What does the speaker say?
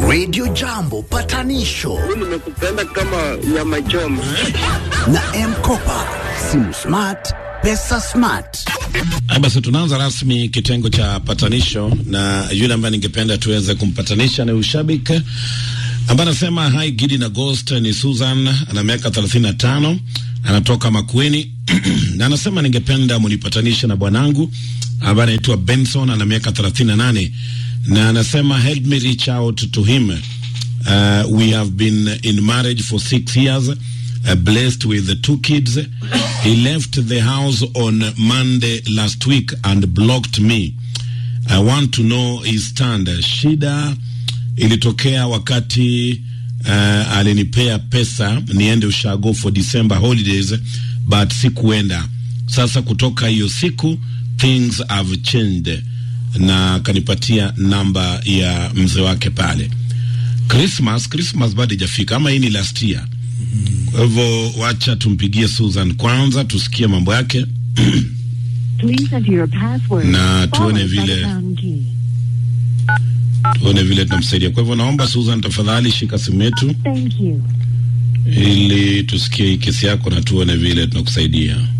Radio Jambo patanisho nimekupenda kama nyama choma. na Mkopa, simu smart, pesa smart. Haya basi, tunaanza rasmi kitengo cha patanisho, na yule ambaye ningependa tuweze kumpatanisha ni ushabiki ambaye anasema hi Gidi na Ghost. Ni Susan, ana miaka 35, anatoka Makueni na anasema ningependa munipatanishe na bwanangu ambaye anaitwa Benson, ana miaka 38, na anasema help me reach out to him. Uh, we have been in marriage for six years, uh, blessed with the two kids. He left the house on Monday last week and blocked me. I want to know his stand. Shida ilitokea wakati uh, alinipea pesa niende ushago for December holidays but sikuenda. Sasa kutoka hiyo siku things have changed, na akanipatia namba ya mzee wake pale. Christmas, Christmas bado ijafika ama hii ni last year. Kwa hivyo wacha tumpigie Susan kwanza tusikie mambo yake Please enter your password. Na tuone followed by vile- the pound key. tuone vile tunamsaidia. Kwa hivyo naomba Susan, tafadhali shika simu yetu Thank you. ili tusikie hii kesi yako na tuone vile tunakusaidia.